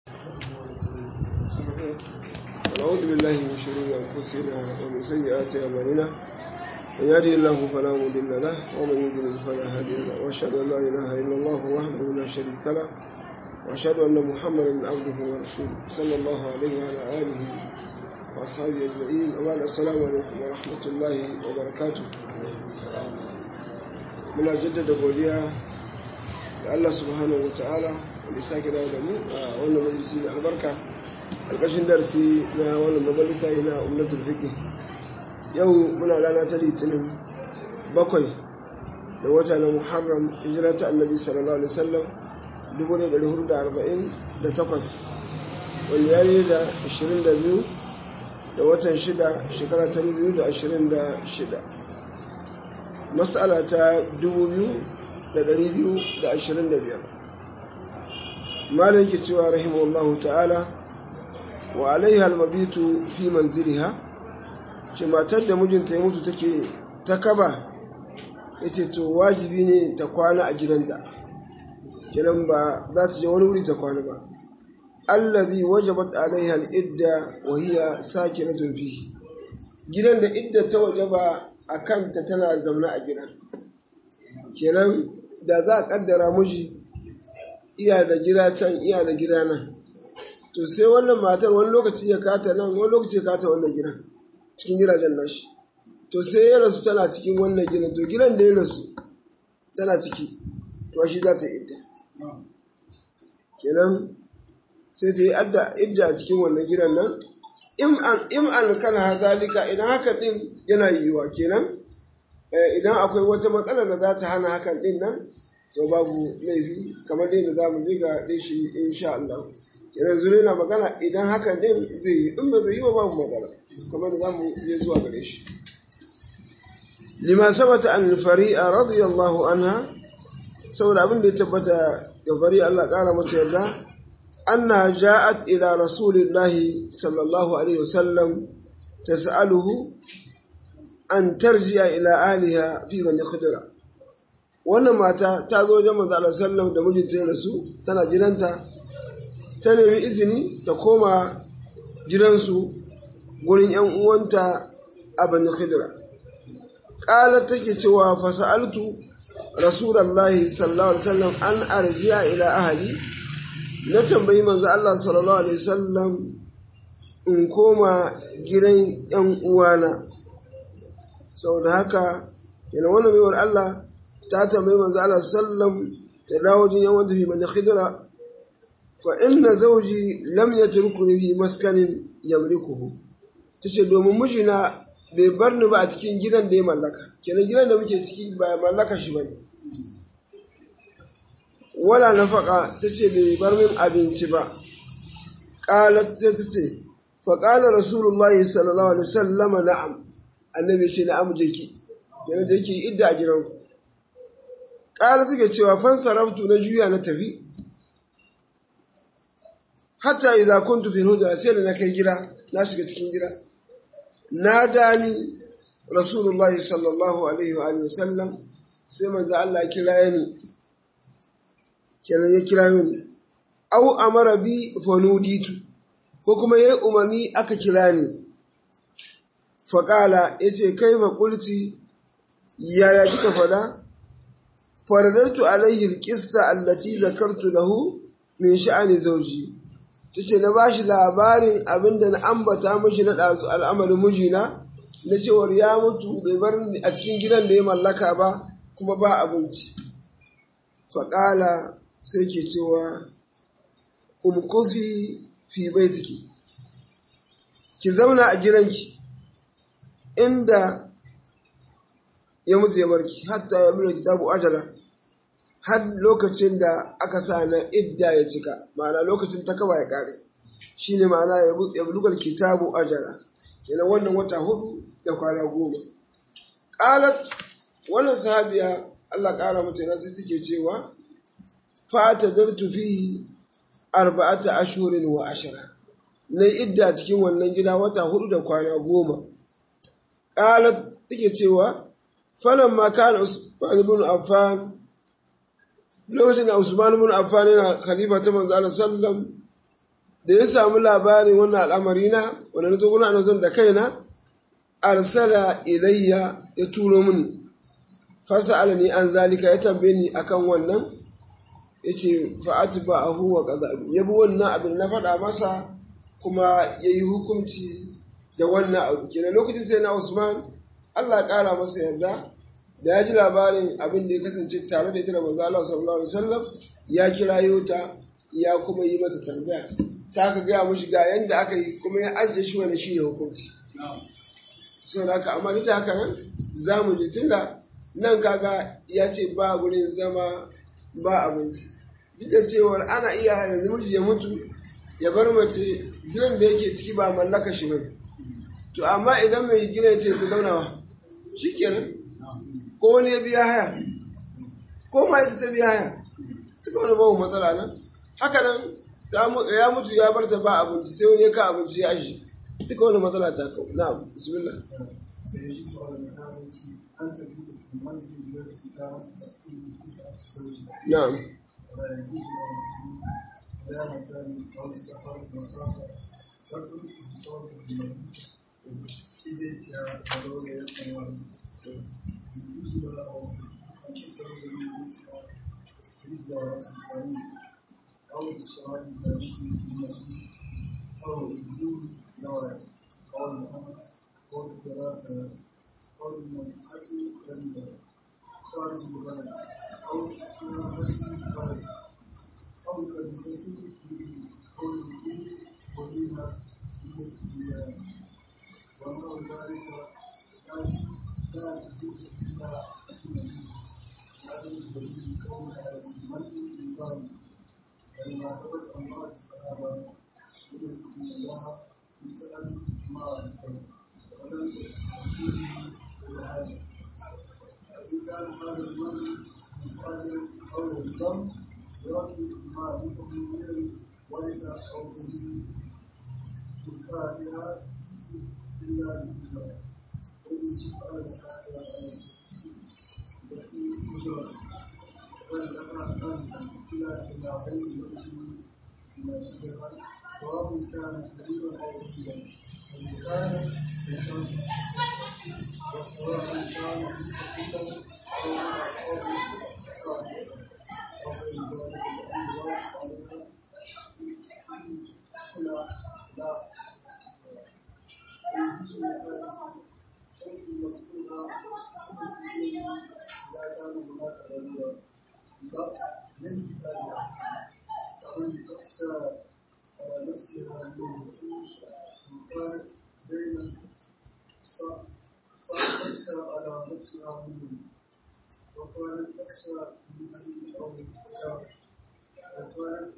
ونعوذ بالله من شرور أنفسنا ومن سيئات أعمالنا من يهده الله فلا مضل له ومن يضلل فلا هادي له وأشهد أن لا إله إلا الله وحده لا شريك له وأشهد أن محمدا عبده ورسوله صلى الله عليه وعلى آله وأصحابه أجمعين وبعد السلام عليكم ورحمة الله وبركاته muna jaddada godiya ga Allah subhanahu wa ta'ala wanda sake dawo da mu a wannan majalisi mai albarka alƙashin darsi na wannan mabalita na umnatul fiqh yau muna rana ta litinin bakwai da wata na muharram hijira ta annabi sallallahu alaihi wasallam 1448 wanda ya yi da 22 da watan 6 shekara ta 2026 matsala ta 2,225 malin ke cewa rahimahullahu ta'ala wa alaiha almabitu fi manziliha ce matar da mijinta ya mutu take ta kaba ya ce to wajibi ne ta kwana a gidanta kinan ba za ta je wani wuri ta kwana ba allazi wajabat alaiha al'idda wa hiya sakinatun fihi gidan da idda ta wajaba a kanta tana zaune a gida kenan da za a kaddara miji iya da gida can iya da gida nan to sai wannan matar wani lokaci ya kata nan wani lokaci ya kata wannan gidan cikin gidajen nashi to sai ya rasu tana cikin wannan gidan to gidan da ya rasu tana ciki to shi za ta yi idda kenan sai ta yi idda a cikin wannan gidan nan in an kana zalika idan hakan din yana yiwuwa kenan idan akwai wata matsalar da za ta hana hakan din nan to babu laifi kamar dai da za mu je ga shi insha Allah kenan zure na magana idan hakan din zai yi in ba zai yi ba babu matsala kamar da za mu je zuwa gare shi lima sabata an fari'a radiyallahu anha saboda abin da ya tabbata ga fari'a Allah kara mata yarda أنها جاءت إلى رسول الله صلى الله عليه وسلم تسأله أن ترجع إلى أهلها في بني خدرة wannan mata ta zo wajen manzo Allah sallam da mijinta ya rasu tana gidanta ta nemi izini ta koma gidansu gurin yan uwanta a bani khidra qalat take cewa fa sa'altu rasulullahi sallallahu alaihi wasallam an arji'a ila ahli na tambayi manzo Allah sallallahu alaihi wasallam in koma gidan ‘yan uwana saboda haka yana wannan baiwar Allah ta tambayi manzo Allah sallam ta dawo jin yan wanda fi mani khidra fa inna zawji lam yatrukuni fi maskanin yamlikuhu tace domin mijina bai bar ni ba a cikin gidan da ya mallaka kenan gidan da muke ciki ba mallaka shi bane wala nafaka ta ce bai bar min abinci ba ƙalat sai ta ce faƙala rasulullahi sallallahu alaihi sallama na'am annabi ce na'am je ki yana je ki idda a gidan ƙalat take cewa fan sarabtu na juya na tafi hatta idza kuntu fi hujra sai da na kai gida na shiga cikin gida na dani rasulullahi sallallahu alaihi wa alihi sallam sai manzo Allah kira ni kenan ya kira ni au amara bi fanuditu ko kuma yayi umarni aka kira ni faƙala ya ce kai faƙulci yaya kika fada faradartu alaihi alƙissa allati zakartu lahu min sha'ani zauji tace na bashi labarin abinda na ambata mashi na ɗazu al'amarin mijina na cewar ya mutu bai bar a cikin gidan da ya mallaka ba kuma ba abinci faƙala sai ke cewa umkufi fi baitiki ki zauna a gidanki inda ya mutu ya barki hatta ya bude kitabu ajala har lokacin da aka sa na idda ya cika ma'ana lokacin ta kaba ya kare shine ma'ana ya bulugar kitabu ajala kenan wannan wata hudu da kwana goma qalat wannan sahabiya Allah kara mata nasu take cewa fatadartu fihi arba'ata ashhurin wa ashara na idda cikin wannan gida wata hudu da kwana goma qalat take cewa falamma kana Usman ibn Affan lokacin da Usman ibn Affan yana khalifa ta manzo Allah sallam da ya samu labarin wannan al'amari na wanda na zo guna na da kaina arsala ilayya ya turo mini fasa alani an zalika ya tambaye ni akan wannan ya ce fa'atu ba a huwa ƙazabi ya bi wannan abin na faɗa masa kuma ya yi hukunci da wannan abu kenan lokacin sai na usman allah ƙara masa yarda da ya ji labarin abin da ya kasance tare da ita da manzo Allah sallallahu alaihi wasallam ya kirayo ta ya kuma yi mata tambaya ta ka gaya mushi ga yanda aka yi kuma ya ajiye shi wani shi ne hukunci sau da haka amma duk da haka nan za mu ji tunda nan kaga ya ce ba gurin zama ba abinci duk da cewar ana iya yanzu miji ya mutu ya bar mace gidan da yake ciki ba mallaka shi bane to amma idan mai gina ya ce ta zaunawa shi kenan ko wani ya biya haya ko ma ita ta biya haya duka wani babu matsala nan haka nan ya mutu ya bar ta ba abinci sai wani ya ka abinci ya aji duka wani matsala ta kau na bismillah na'am لا مكان أو سفر مسافة تكن بصوت في بيتها ولو يتنوى يجوز لها وسيلة أن تخرج من بيتها في زيارة الطريق أو لشراء ذلك بالمسجد أو بدون زواج أو الأمر أو الدراسة أو المنطقة قريبة خارج البلد أو استراحة البلد أو كلمة أو الوجود وليها من الديانة ونحو ذلك لا تجوز إلا المسيح عدم الدليل كون المنع بالبال ولما ثبت عن بعض الصحابة من إن الله في كلام مع الكون ولم فيه إلا هذا فإن كان هذا المنع مفاجئا أو الذنب برد ما بكم من ولد أو دليل الفاتحة إلا بالله الذي سبحانه وتعالى على يكون أجرا بل لها أن إلى إلى غير المسلم مناسبها سواء كان قريبا أو بعيدا وإن كان يشرب وسواء كان مستقلا أو مع قوم كافرا أو غير ذلك الذي واجب عليها لا لا يجوز لهذا شرط مسؤولها في دينه إذا كان هناك ضرورة لا من كتابها كمن تخشى على نفسها من النصوص وكانت بين تخشى على نفسها منه وكانت تخشى من أن أو الكتاب وكانت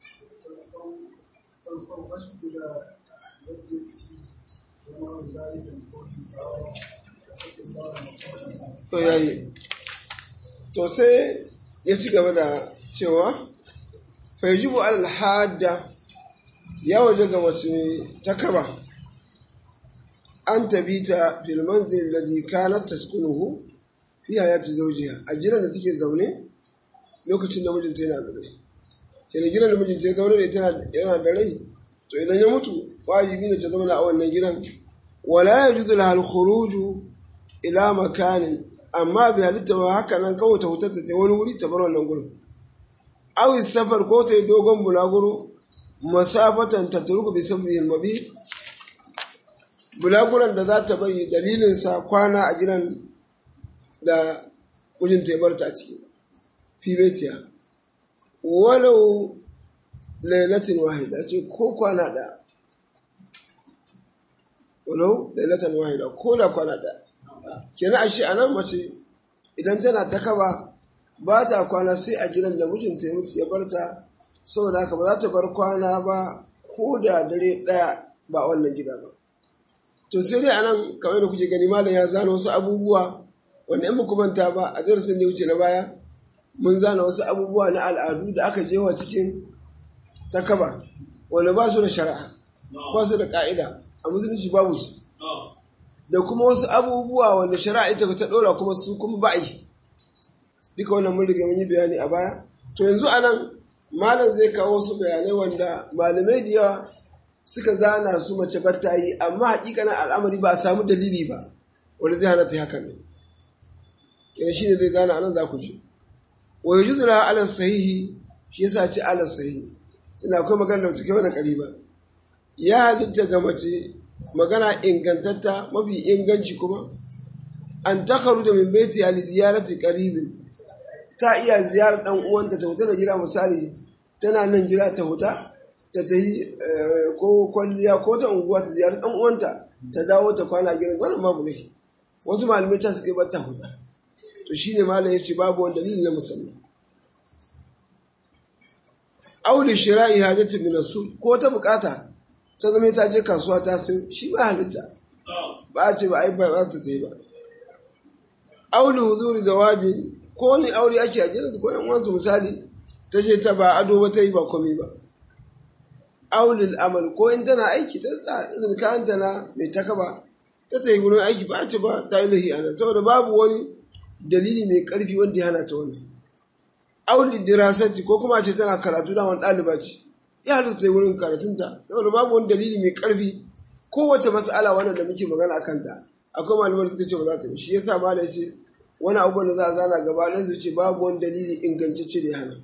تنفوش بلا يد وما ذلك القول تعالى واتقوا الله ما to yayi to sai ya ci gaba da cewa faijibu al-hadda ya waje ga mace ta kaba an tabita fil manzil alladhi kanat taskunuhu fi hayati zawjiha a gidan da take zaune lokacin da mijinta yana da rai kenan gidan da mijinta ya zaune da ita yana da rai to idan ya mutu wajibi ne ta zauna a wannan gidan wala yajuzu laha al-khuruju ila makanin amma bai halitta ba haka nan kawai ta hutar ta wani wuri ta bar wannan gurin awi safar ko ta yi dogon bulaguro masafatan ta turku bi sabbihin mabi bulaguran da za ta bari dalilinsa kwana a gidan da mijinta ya barta a ciki fi betiya walau lailatin wahida ce ko kwana da walau lailatin wahida ko da kwana da kenan ashe a nan mace idan tana ta kaba ba ta kwana sai a gidan da mijinta ya mutu ya barta saboda haka ba za ta bar kwana ba ko da dare ɗaya ba wannan gida ba to sai dai anan kamar da kuke gani malam ya zana wasu abubuwa wanda in muku manta ba a darasin da wuce na baya mun zana wasu abubuwa na al'adu da aka je wa cikin takaba wanda ba su da shari'a ba su da ka'ida a musulunci babu su da kuma wasu abubuwa wanda shari'a ita ta ɗora kuma su kuma ba yi duka wannan mun riga mun yi bayani a baya to yanzu anan malam zai kawo su bayanai wanda malamai da yawa suka zana su mace batta yi amma hakikanin al'amari ba a samu dalili ba wanda zai hana ta yi hakan ne kenan shine zai zana anan za ku ji wa yajuzu la ala sahihi shi yasa ce ala sahihi tunda akwai magana da take wani kariba ya halitta ga mace magana ingantatta mafi inganci kuma an takaru da min baiti ali ziyarati qaribin ta iya ziyarar dan uwanta ta huta da gida misali tana nan gida ta huta ta tayi ko kwalliya ko ta unguwa ta ziyarar dan uwanta ta dawo ta kwana gidan wannan babu ne wasu malamai ta suke bar ta huta to shine malam yace babu wani dalili na musamman auli shira'i hajatu min rasul ko ta bukata ta zama ta je kasuwa ta sayo shi ba halitta ba a ce ba ai ba za ta yi ba auli huzuri zawabi ko ni aure ake a gidansu ko yan uwansu misali ta je ta ba ado ba ta yi ba komai ba aulil amal ko in tana aiki ta tsa irin kayan ta na mai takaba ta ta yi wurin aiki ba a ce ba ta yi lahi anan saboda babu wani dalili mai karfi wanda ya hana ta wannan aulil dirasati ko kuma a ce tana karatu da wani ɗaliba ce ya halitta ta yi wurin karatunta saboda babu wani dalili mai karfi kowace mas'ala wannan da muke magana a kanta akwai malamai da suka ce ba za ta yi shi yasa ma da ce wani abubuwan da za a zana gaba na su ce babu wani dalili ingantacce da ya hana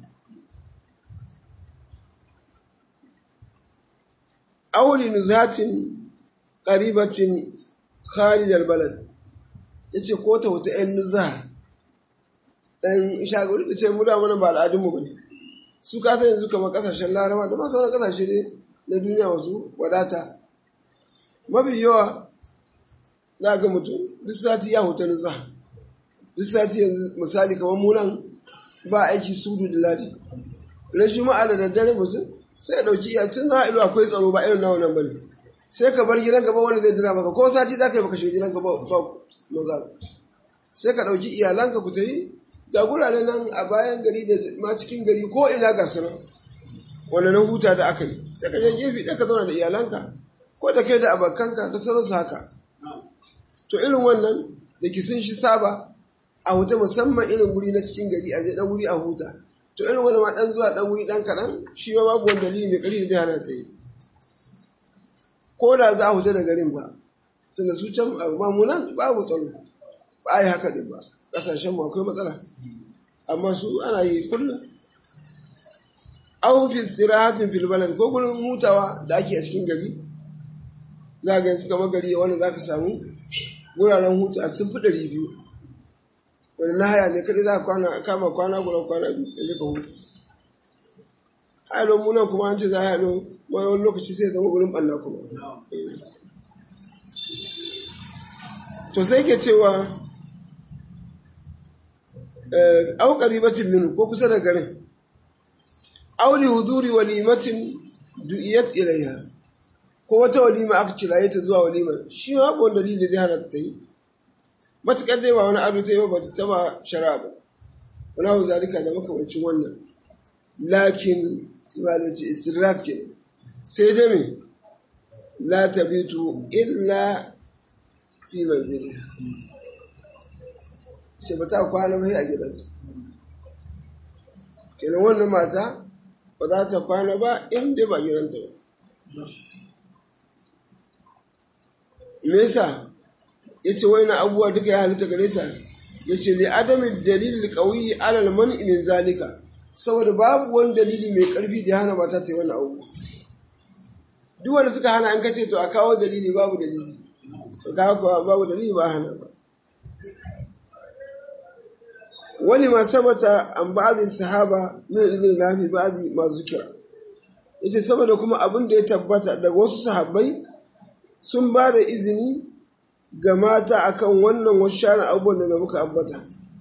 auli nuzatin qaribatin kharij albalad yace ko ta wata ɗan nuzha dan shagari da ce mu da mana ba al'adun mu bane su ka san yanzu kamar kasashen laraba da ma sauran kasashe ne na duniya wasu wadata mafi yawa za ga mutum duk sati ya huta nuzha duk sati yanzu misali kamar munan ba aiki sudu da ladi ran juma'a da daddare mutum sai ya dauki iya tun za a ilo akwai tsaro ba irin nawa nan bane sai ka bar gidan gaba wani zai jira maka ko sati za ka yi baka shiga gidan gaba ba maza sai ka dauki iyalanka ku tayi ga gurare nan a bayan gari da ma cikin gari ko ina ga su wanda na huta da aka yi sai ka je gefe ɗaya ka zauna da iyalanka ko da kai da abokanka da sauransu haka to irin wannan da ki sun shi saba a huta musamman irin guri na cikin gari a je dan wuri a huta to irin wani ma dan zuwa dan wuri dan kaɗan shi ma babu wani dalili mai ƙari da zai hana ta yi ko da za a huta da garin ba tunda su can mamunan babu tsaro ba a yi haka din ba ƙasashen mu akwai matsala amma su ana yi kullum aw fi istirahatin fil balad ko gurin hutawa da ake a cikin gari za ga yanzu kamar gari wanda za ka samu wuraren huta sun fi ɗari biyu wani na haya ne kaɗai za ka kama kwana guda kwana biyu da ka huta hayalon munan kuma an ce za a hayalo wani lokaci sai zama wurin ɓanna kuma to sai ke cewa aukari bacin minu ko kusa da garin auli huduri walimatin du'iyat ilaiha ko wata walima aka kiraye ta zuwa walimar shi ma babu dalili zai hana ta yi matuƙar dai ba wani abu ta yi ba ta taba shara ba wani hau zalika da makamancin wannan lakin su ba da ce istirrak ke sai dai me la tabitu illa fi manzili shi ba ta kwana ba a gidanta kenan wannan mata ba za ta kwana ba inda ba gidanta ba me yasa yace waina abubuwa duka ya halitta gare ta yace li adami dalil qawi ala al man'i min zalika saboda babu wani dalili mai karfi da hana mata ta yi wannan abu duk wanda suka hana an kace to a kawo dalili babu dalili to ga ko babu dalili ba hana ba wani ma sabata an ba'dhi sahaba min idin nafi ba'dhi ma zukira yace saboda kuma abin da ya tabbata daga wasu sahabbai sun ba da izini ga mata akan wannan wasu sharan abubuwan da muka ambata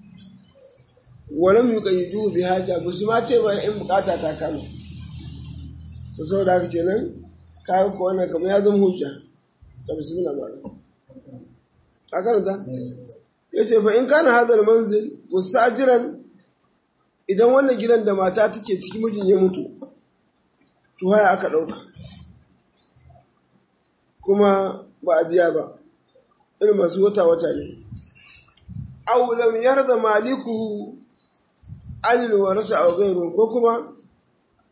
walam yuqayyidu bi haja ba su ma ce ba in bukata ta kama to saboda haka kenan kayan ko wannan kamar ya zama hujja ta bismillah ba a karanta yace fa in kana hadal manzil musajiran idan wannan gidan da mata take ciki mijin ya mutu to haya aka dauka kuma ba a biya ba irin masu wata-wata ne aw lam yarda malikuhu anil warasa aw ghayru ko kuma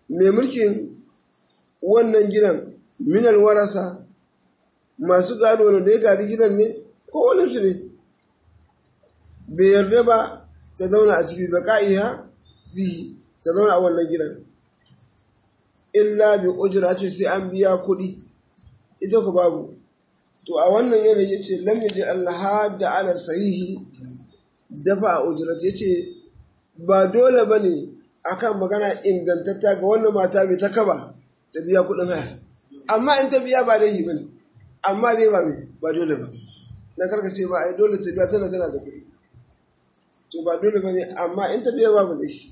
mai mulkin wannan gidan minal warasa masu gado da ya gadi gidan ne ko wani su ne bai yarda ba ta zauna a ciki ba ka'iha bihi ta zauna a wannan gidan illa bi ujra ce sai an biya kuɗi ita ku babu to a wannan yanayi yace lam yaji Allah da ala sahihi dafa a ujrat yace ba dole bane akan magana ingantatta ga wannan mata mai ta kaba ta biya kuɗin haya amma in ta biya ba laifi bane amma dai ba mai ba dole ba na karkace ba ai dole ta biya tana tana da kuɗi to ba dole bane amma in ta biya babu laifi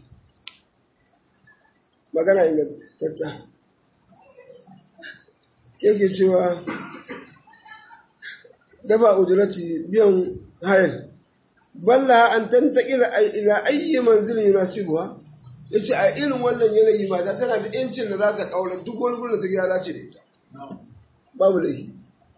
magana ingantatta yake cewa dafa ujurati biyan hayar balla an tantakila ila ayyi manzilin yunasibuha yace a irin wannan yanayi mata tana da yancin da za ta kaura duk wani gurin da ta ya dace da ita babu laifi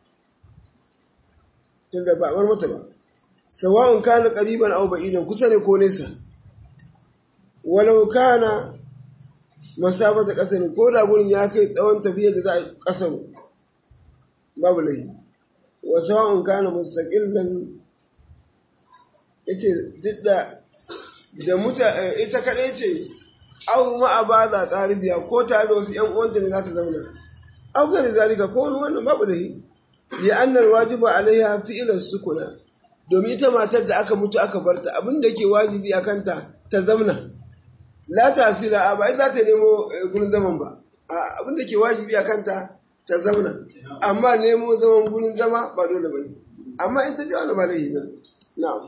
tunda ba bar mata ba sawa'un kana qariban aw ba'idan kusa ne ko nesa walau kana masafata kasar ko da gurin ya kai tsawon tafiyar da za a kasar babu laifi wa sawa'un kana mustaqillan yace duk da da muta ita kadai ce aw ma abada qaribiya ko tare da wasu yan uwanta ne za ta zauna aw gari zalika ko wani wannan babu laifi li anna alwajibu alaiha fi'lan sukuna domin ita matar da aka mutu aka barta abin da ke wajibi a kanta ta zamna la tasila a ba za ta nemo gurin zaman ba abin da ke wajibi a kanta ta zauna amma nemo zaman gurin zama ba dole ba ne amma in ta biya wani ba laifi ba ne na'am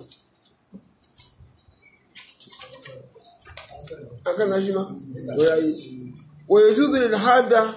akan nashi ma ko yayi wa yajuzu lil hada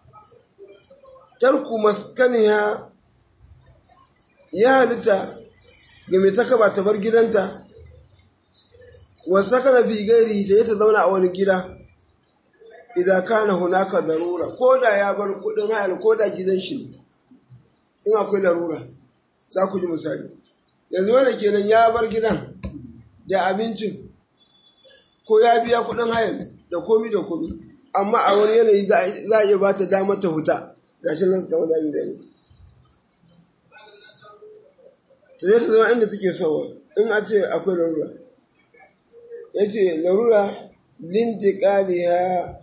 tarku maskaniha ya halitta ga mai ta kaba ta bar gidanta wasu kana fi gairi ta yi ta zauna a wani gida idan kana hunaka darura ko da ya bar kudin hayar ko da gidan shi ne in akwai larura za ku ji misali yanzu wanda kenan ya bar gidan da abincin ko ya biya kudin hayar da komi da komi amma a wani yanayi za a iya ba ta damar ta huta gashi nan kama za mu gani ta zai ta zama inda take sowa in a ce akwai larura ya ce larura lintikaliya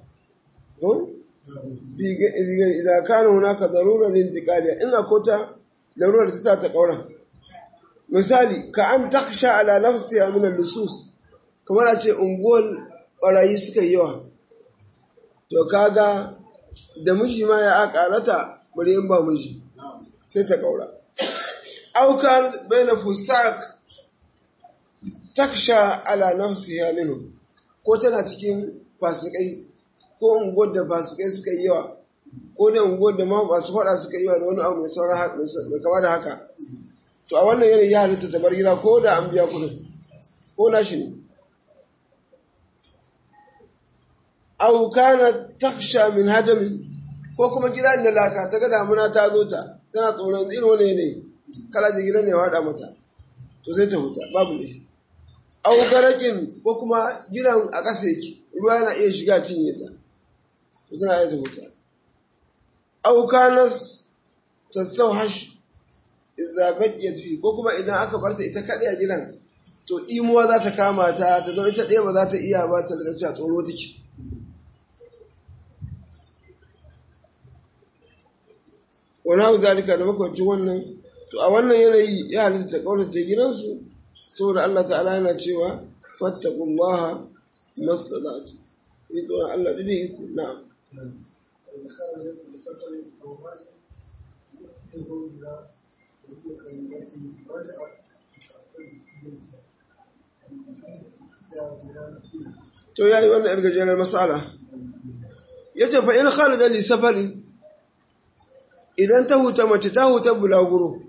idan kana hunaka zarura lintikaliya in akwai ta larura da ta sa ta kaura misali ka an taksha ala nafsiya min lusus kamar a ce unguwar barayi suka yi yawa to kaga da miji ma ya akarata bari in ba miji sai ta kaura aukar baina fusak taksha ala nafsiha minhu ko tana cikin fasikai ko unguwar da fasikai suka yi yawa ko da unguwar da masu faɗa suka yi yawa da wani abu mai sauran mai kama da haka to a wannan yanayi ya halitta ta bar gida ko da an biya kuɗin ko na shi ne au kana taksha min hadamin ko kuma gida da laka ta ga damuna ta zo ta tana tsoron irin wani yanayi kala ji gidan ne ya waɗa mata to sai ta huta babu ne au garakin ko kuma gidan a ƙasa yake ruwa yana iya shiga cinye ta to tana iya ta huta au kanas tattauhash idza baqiyat fi ko kuma idan aka barta ita kadai a gidan to imuwa za ta kama ta ta zama ita ɗaya ba za ta iya ba ta daga cewa tsoro take wani hau zalika da makwancin wannan to a wannan yanayi ya halitta ta kaurace gidansu saboda Allah ta'ala yana cewa fattaqullaha mastadatu yi tsoron Allah da iko na'am to ya yi wannan irgajenar matsala ya ce fa in kharaja li safarin idan ta huta mace ta huta bulaguro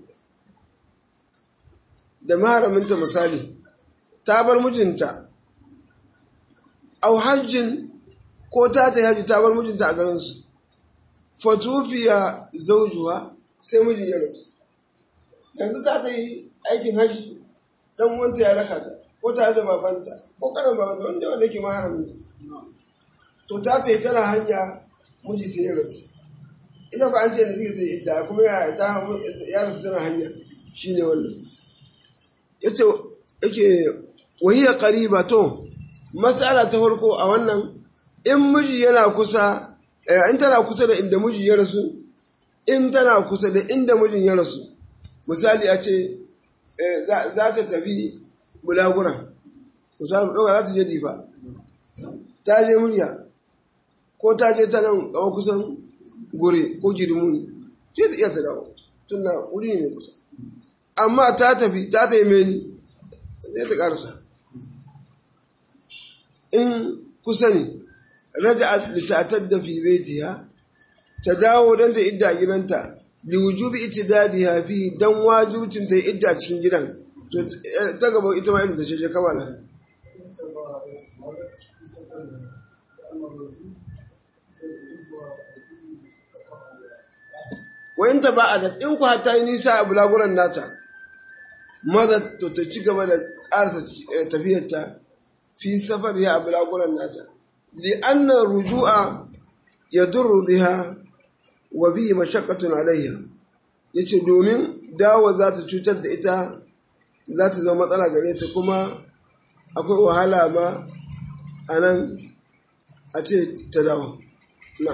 da maharaminta misali ta bar mijinta au hajjin ko ta ta haji ta bar mijinta a garinsu fatufiya zaujuwa sai mijin ya rasu yanzu ta ta yi aikin haji dan wanta ya raka ta ko tare da babanta ko karan babanta wanda wanda yake maharaminta to ta ta tana hanya miji sai ya rasu ita ko an ce da zai zai idda kuma ya ta ya rasu tana hanya shine wannan yace yake wahiya qariba to mas'ala ta farko a wannan in miji yana kusa in tana kusa da inda miji ya rasu in tana kusa da inda mijin ya rasu misali a ce za ta tafi bulagura misali mu ɗauka za ta je difa ta je murya ko ta je ta nan gawa kusan gure ko girmuni ce ta iya ta dawo tun da wuri ne mai kusa amma ta tafi ta ta yi meni zai ta ƙarsa in kusa ne raja litatar da fi baitiha ta dawo don ta idda gidanta liwujubi itidadiha fi dan wajibcin ta idda cikin gidan to ta gaba ita ma irin ta ce kamala wayin ta ba a da in ku ta yi nisa a bulaguran nata maza to ta ci gaba da ƙarsa tafiyarta fi safar ya a bulaguran nata li'anna ruju'a ya durru biha wa bihi mashaqqatun alayha yace domin dawo za ta cutar da ita za ta zama matsala gare ta kuma akwai wahala ma a nan a ce ta dawo na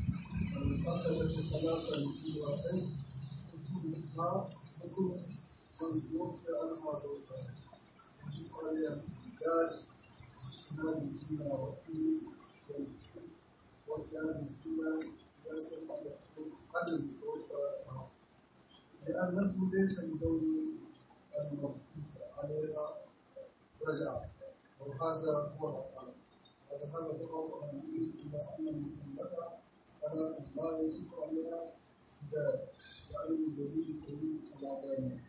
لأنه ليس لزوج الموجود عليها رجع وهذا هو الأقل هذا هذا هو الأقل إلى أن المطلقة فلا لا يجب عليها إذا لأن الدليل الدليل على ذلك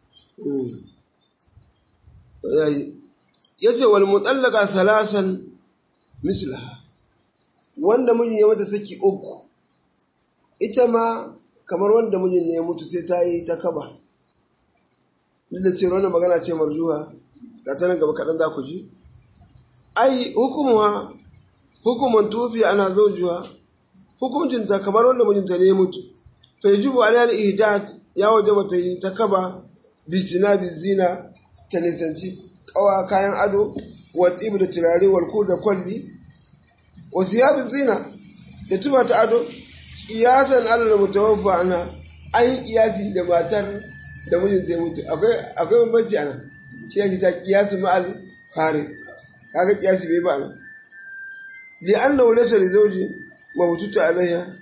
ya ce wal mutallaka salasan mislaha wanda mijin ya mata saki uku ita ma kamar wanda mijin ne ya mutu sai ta yi ta kaba duk da cewa wannan magana ce marjuha ga ta nan gaba kaɗan za ku ji ai hukumuwa hukuman tufi ana zaujuwa hukuncinta kamar wanda mijinta ne ya mutu fa yajibu alayha ihdad ya wajaba ta yi ta kaba bitina bizina ta nisanci kawa kayan ado wa tsibu da turare walku da kwalli wa siyabin zina da tuba ta ado kiyasan alal mutawaffa ana an yi kiyasi da matar da mijin zai mutu akwai akwai bambanci ana shi yake ta kiyasu ma'al fare kaga kiyasi bai ba nan li annahu laysa li zawji mawtuta alayha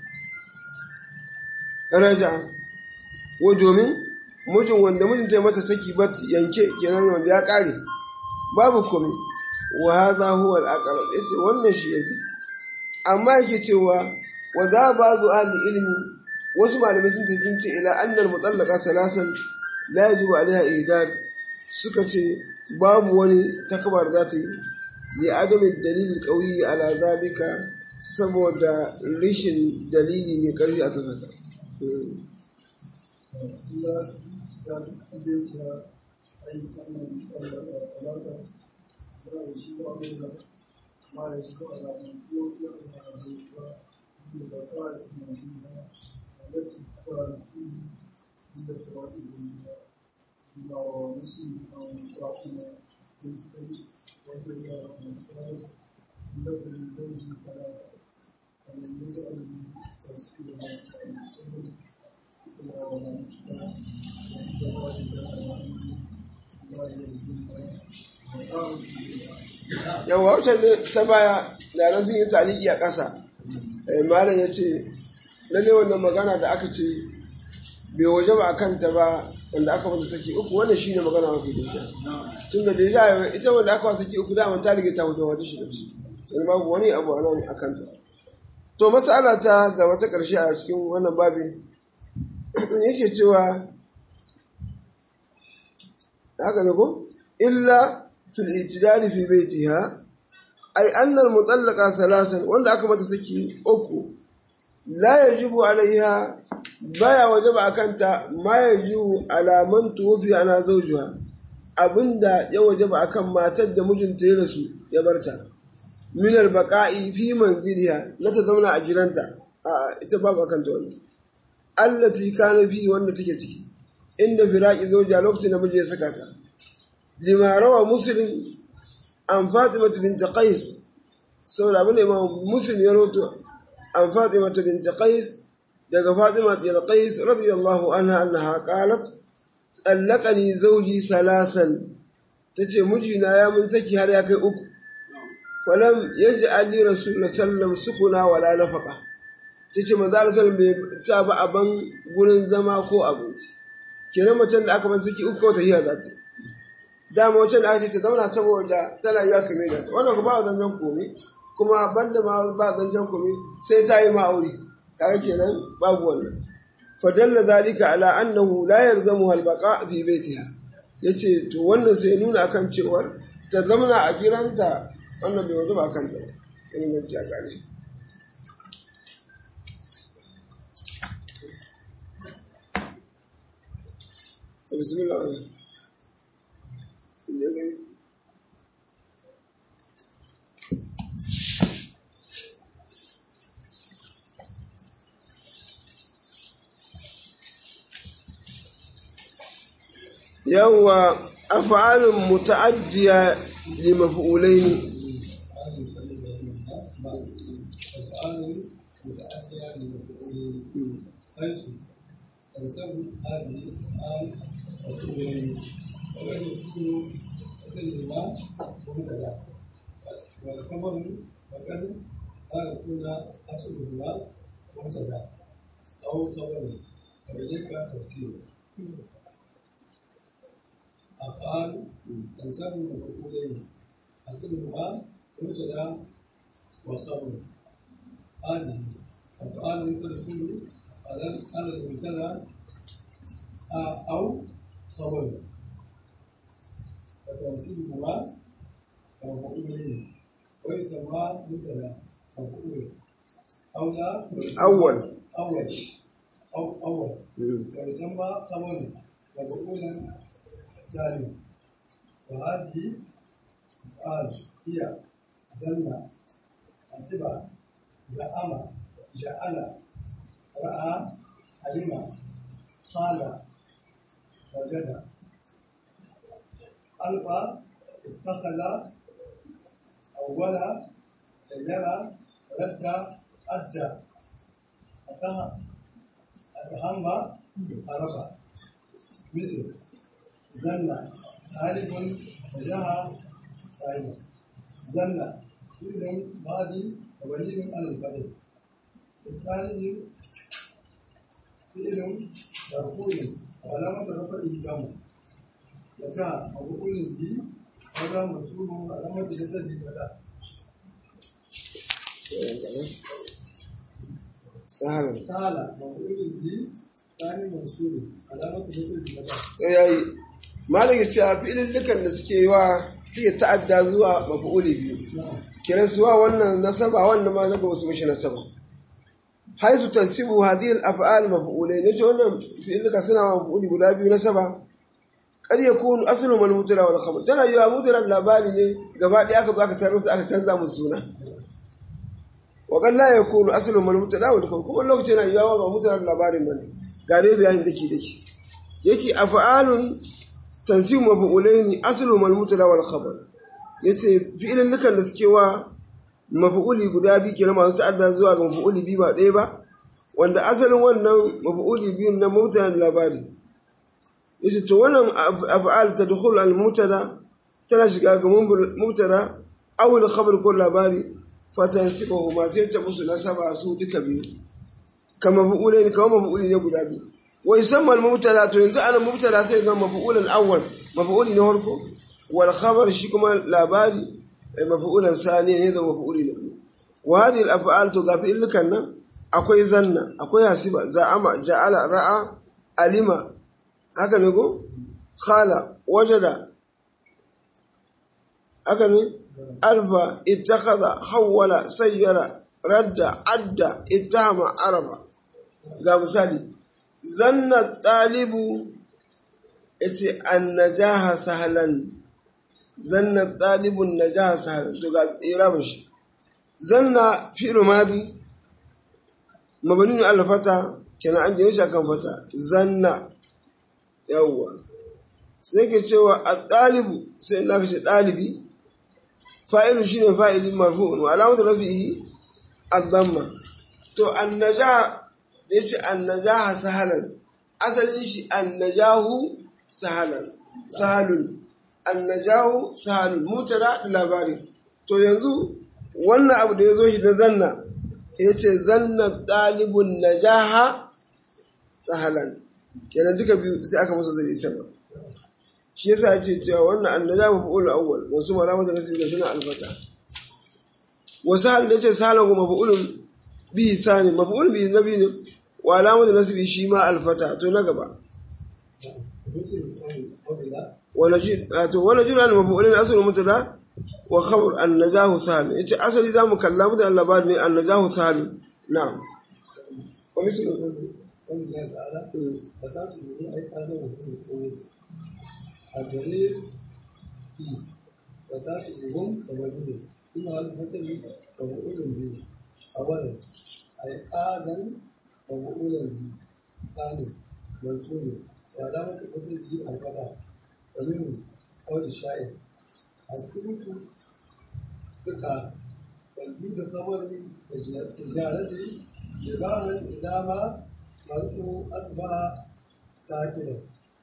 raja wa domin mijin wanda mijin ta mata saki bat yanke kenan wanda ya kare babu komai wa hadha huwa al-aqrab yace wannan shi yafi amma yake cewa wa za ba'du ahli ilmi wasu malamai sun ce sun ce ila annal mutallaqa salasan la yajibu alaiha idad suka ce babu wani takbar za ta yi li adami dalil qawi ala zalika saboda rishin dalili mai karfi akan haka إلا اعتقاد بيتها أي أن المطلقة ثلاثة لا يجب عليها ما يجب على من توفي زوجها من بقاء منزلها التي كان فيه من فوائد زوجها بما روى مسلم عن فاطمة بنت قيس رضي الله عنها قالت لابن زوجي ثلاثة فمن يجعل رسول الله صلى الله عليه وسلم yawa wacce ne ta baya da nan sun yi taliki a ƙasa malam ya ce lalle wannan magana da aka ce bai waje ba a kanta ba wanda aka mata saki uku wannan shine magana mafi dinka tun da da ita wanda aka saki uku da ta rige ta mutu wata shida ce sai babu wani abu a nan a kanta to masala ta gaba ta ƙarshe a cikin wannan babin yake cewa haka ne ko illa fil itidali fi baitiha ay annal mutallaqa salasan wanda aka mata saki uku la yajibu alaiha baya wajaba akanta ma yajibu ala man tuwfi ana zawjuha abinda ya wajaba akan matar da mijinta ya rasu ya barta min albaqa'i fi manziliha na ta zauna a gidanta a ita babu akan ta wannan allati kana fi wanda take ciki inda firaqi zauja lokacin da miji ya saka ta lima rawa muslim an fatima bint qais saboda abin da imam muslim ya rawato an fatima bint qais daga fatima bint qais radiyallahu anha annaha qalat allaqani zawji salasan tace mijina ya mun saki har ya kai uku falam yaj'al li rasulullah sallam sukuna wala nafaqa tace manzo Allah sallam bai sa ba aban gurin zama ko abinci kenan macen da aka ban saki uku ko tahiya za ta dama wacce da aka ce ta zauna saboda tana yiwa kame da ta wannan ba zanjan komai kuma banda ma ba zanjan komai sai ta yi ma'auri kaga kenan babu wannan fadalla zalika ala annahu la yarzamu albaqa fi baitiha yace to wannan sai nuna akan cewar ta zamana a giranta wannan bai wajen ba kan ta in zan ci a gane bismillah ne gani yawwa af'alun muta'addiya li maf'ulaini حيث تنسب هذه الآن وتؤمن وقد يكون مثلهما مبتدا والخبر وقد لا يكون أصلهما مبتدا أو خبر وبذلك تفسير أفعال تنسب مفعولين أصلهما مبتدا وخبر هذه أفعال تدخل على على المبتدا أو خبر وتنسيبهما مفعولين ويسمى مبتدا مفعول أو لا أول أول أو أول ويسمى خبر مفعولا ثاني وهذه أفعال هي زن حسب زعم جعل رأى علم قال وجد ألف اتخذ أول شجرة رد أدى أتهم عرف مثل زن ألف وجه صاحبه زن فعل ماضي وبني على الفعل الثاني فعل مرفوع وعلامة رفعه كم وكان مفعول به هذا منصوب وعلامة جسده كذا sahalan تعالى مفعول به ثاني منصوب علامة جسده كذا to yayi malam ya ce a filin dukan da suke yi wa suke ta'adda zuwa mafi'uli biyu نعم kiran suwa wannan nasaba wannan ma na ba su mishi nasaba haisu tansibu hadhihi al-af'al maf'ulain yace wannan fi'ilka suna wa maf'uli guda biyu nasaba kad yakunu aslu man mutara wal khabar tana yiwa mutara labari ne gaba ɗaya aka zo aka taro su aka canza musu suna wa kad la yakunu aslu man mutara wal khabar kuma lokacin yana yiwa ba mutara labarin bane ga dai bayanin dake dake yake af'alun tansibu maf'ulain aslu man mutara wal khabar yace fi'ilin dukan da suke wa mafi'uli guda biyu kenan masu ta'adda zuwa ga mafi'uli biyu ba ɗaya ba wanda asalin wannan mafi'uli biyun na mubtada da labari yace to wannan af'al tadkhulu al mubtada tana shiga ga mubtada aw al khabar ko labari fatansibahu ma sai ta musu nasaba su duka biyu kama mafi'ulai kama mafi'uli ne guda biyu wa yusamma al mubtada to yanzu ana mubtada sai zama mafi'ulan awwal mafi'uli na farko wal khabar shi kuma labari mafi'ulan sani ne da mafi'uli na biyu wa hadhihi al af'al to gafi illukan nan akwai zanna akwai hasiba za'ama ja'ala ra'a alima haka ne ko khala wajada haka ne alfa ittakhadha hawwala sayyara radda adda ittahama araba ga misali zanna talibu yace annajaha sahlan zanna talibun najaha sahlan to ga irabin shi zanna fi'lu madi mabni al fata kenan an jini shi akan fata zanna yawwa sai ke cewa a ɗalibu sai na kashe ɗalibi fa'ilu shine fa'ili marfu'un wa alamatu rafi'i ad-damma to annaja da yace annajaha sahalan asalin shi annajahu sahalan sahalun annajahu sahalun mutada da labari to yanzu wannan abu da ya zo shi na zanna ya ce zanna ɗalibun najaha sahalan kenan duka biyu sai aka masa zai sama shi yasa ya ce cewa wannan annaja mafa'ul awwal wasu malamata nasu da suna albata wasu hal da ce sahalan kuma mafa'ulun bihi sani mafa'ul bihi na biyu ne wa alamatu nasbi shi ma alfata to na gaba wala jin to wala jin al mafa'ulin aslu mutada wa khabar an najahu sahal yace asali zamu kalla mutan labarin ne an najahu sahal na'am wa mislu الجليل وتاتهم ومجنون ثم الفصل ومؤول به أولا أيقاظا ومؤولا به ثاني منصوب وعلامة الفصل به الفتح ومنه قول الشاعر الثبوت ثقة والجود خبر تجارته جباها إذا ما مرته أصبح ساكنا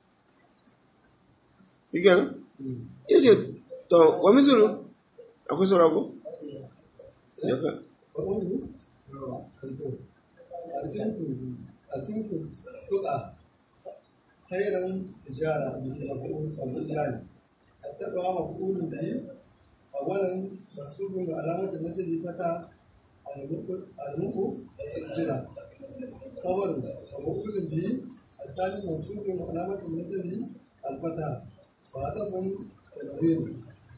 Shikenan? Yace to wa mislu akwai saura ko? Yaka. وقوله أتيت تقع خيرا تجارة مسؤول صلى الله عليه التقوى مفعول به أولا منصوب وعلامة مثل فتى الموق الجرى خبر ومفعول به الثاني منصوب وعلامة مثل الفتى وهدف تنوين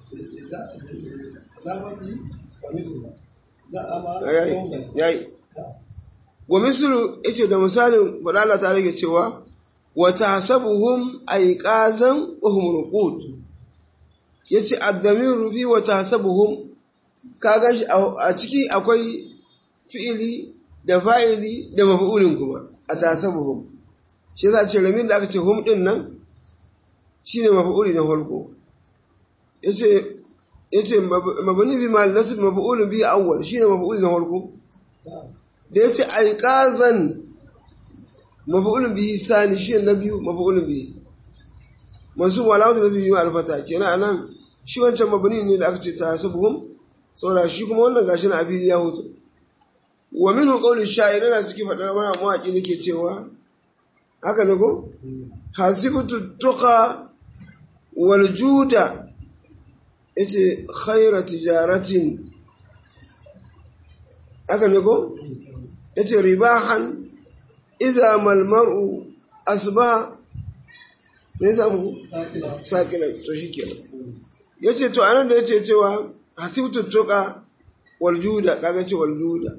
إضافة ومثله Yayi. Yayi. Wa mislu yace da misalin faɗa Allah ta rage cewa wa tahsabuhum ayqazan wa hum ruqud yace ad-damiru fi wa tahsabuhum ka ganshi a ciki akwai fi'ili da fa'ili da maf'ulin kuma a tahsabuhum shi yasa ce ramin da aka ce hum din nan shine maf'uli na farko yace yace mabni bi mal nasb maf'ulun bi awwal shine maf'uli na farko da yace alqazan maf'ulun bihi sani shine na biyu maf'ulun bihi mansub wa alamatu nasbi bi alfata kenan anan shi wancan mabni ne da aka ce tahsabuhum saboda shi kuma wannan gashi na abili ya hutu wa minhu qawlu sha'ir yana cikin fadar wani mawaki nake cewa haka ne ko hasibtu tuqa wal juda yace khaira tijaratin haka ne ko yace ribahan idza mal mar'u asba ne samu sakina to shikenan yace to anan da yace cewa hasibtu tuqa wal juda kaga ce wal juda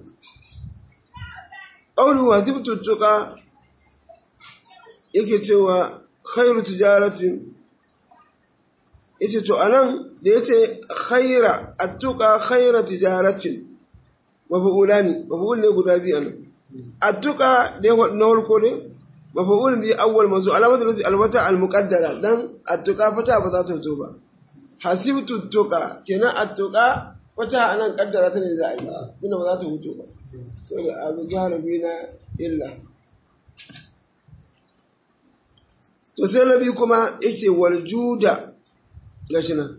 qawlu hasibtu tuqa yake cewa khairu tijaratin yace to anan da yace khaira attuqa khaira tijaratin mafa'ulani mafa'ul ne guda biyu anan attuqa da ya na farko ne mafa'ul bi awwal mazu alamatu nasi alwata almuqaddara dan attuqa fata ba za ta zo ba hasibtu tuqa kenan attuqa fata anan kaddara ta ne za a yi ina ba za ta huto ba saboda abu galibi na illa to sai na biyu kuma yake waljuda gashi nan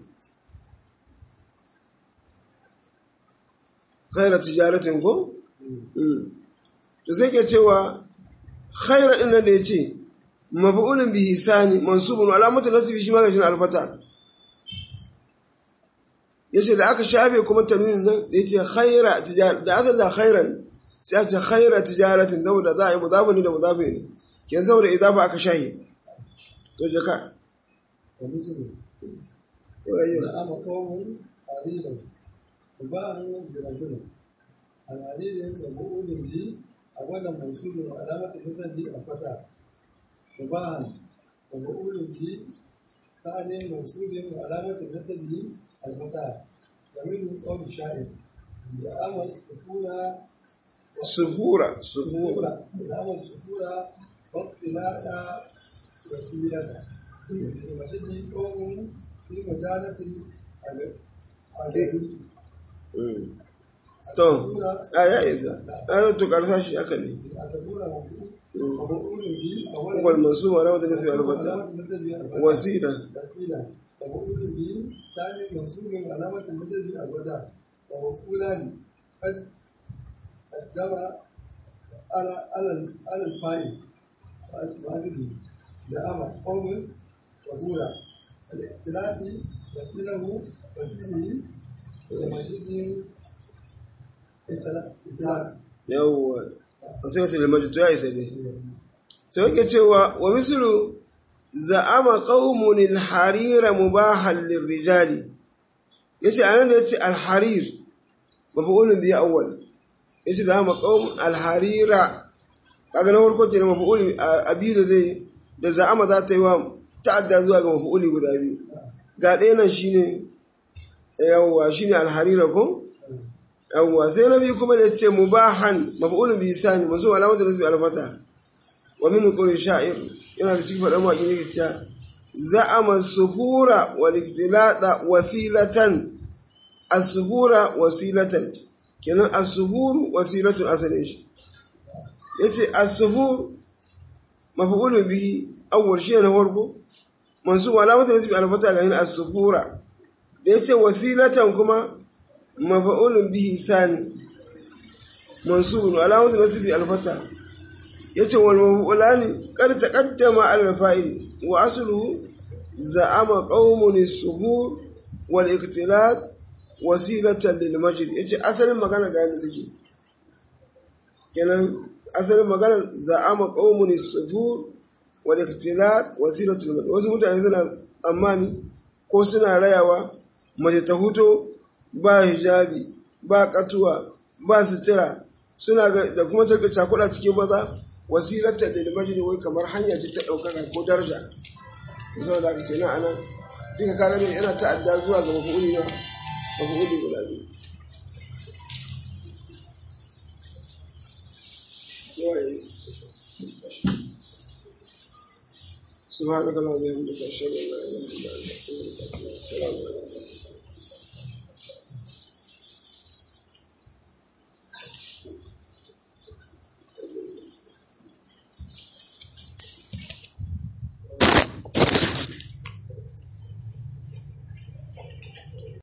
khaira tijaratin ko to sai ke cewa khaira din nan da yace maf'ulun bihi sani mansubun alamatu nasbi shi ma gashi nan alfata yace da aka shafe kuma tanwinin nan da yace khaira tijar da asal da khairan sai aka ce khaira tijaratin saboda za a yi mudafu ne da mudafu ne kenan saboda idafa aka shahi to jaka ومثله wayo زعم قوم قليلا وباعه برجل العليل مفعول به أولا منصوب وعلامة نسبه الفتح وباعا ومفعول به ثاني منصوب وعلامة نسبه الفتح ومنه قول الشاعر za'ama sukura suhura suhura za'ama sukura wakilada wasilata masjidi qawmun fi majalati al-adu Mm. to a ya isa a to karsa shi aka ne al-adu Mm. ومقول به wal mansub wa rawat nisbi al-fata wasila وسيلة ومقول به ثاني منصوب علامة النسب الوداع ومقولان قد قدم على على على الفاعل وأزله لأمر قوم وهولا الاختلاف وسيله وسيله ومجده اختلاف yawwa wasilatul majid to ya isa ne to yake cewa wa mislu za'ama qaumun al-harira mubahan lirrijali yace anan da yace al-harir maf'ulun bi awwal yace za'ama qaum al-harira kaga na farko ce maf'ul abi da zai da za'ama za ta yi wa ta'adda zuwa ga maf'uli guda biyu ga ɗaya nan shine yawwa shine al-harira ko yawwa sai na biyu kuma da yace mubahan maf'ulun bi sani masu alamatu nasbi al-fata wa min qawli sha'ir yana da cikin faɗan mawaƙi ne cewa za'ama suhura wal iktilata wasilatan as-suhura wasilatan kenan as-suhuru wasilatun asalin shi yace as-suhur maf'ulun bihi awwal shi na farko mansub alamatu nasbi al-fata ga yin as-suhura da yace wasilatan kuma maf'ulun bihi sani mansubun alamatu nasbi al-fata yace wal maf'ulani qad taqaddama al fa'il wa asluhu za'ama qaumun as-suhur wal iktilat wasilatan lil majid yace asalin magana ga yanda take kenan asalin magana za'ama qaumun as-suhur wal iktilat wasilatan lil majid wasu mutane suna tsammani ko suna rayawa mace ta huto ba hijabi ba katuwa ba sutura suna da kuma tarka cakuɗa cikin maza wasilatar da limajini wai kamar hanya ce ta ɗaukaka ko daraja sau da aka ce na anan duka kaga ne yana ta'adda zuwa ga mafi'uli na mafi'uli guda biyu سبحانك اللهم وبحمدك اشهد ان لا اله الا انت استغفرك واتوب اليك السلام عليكم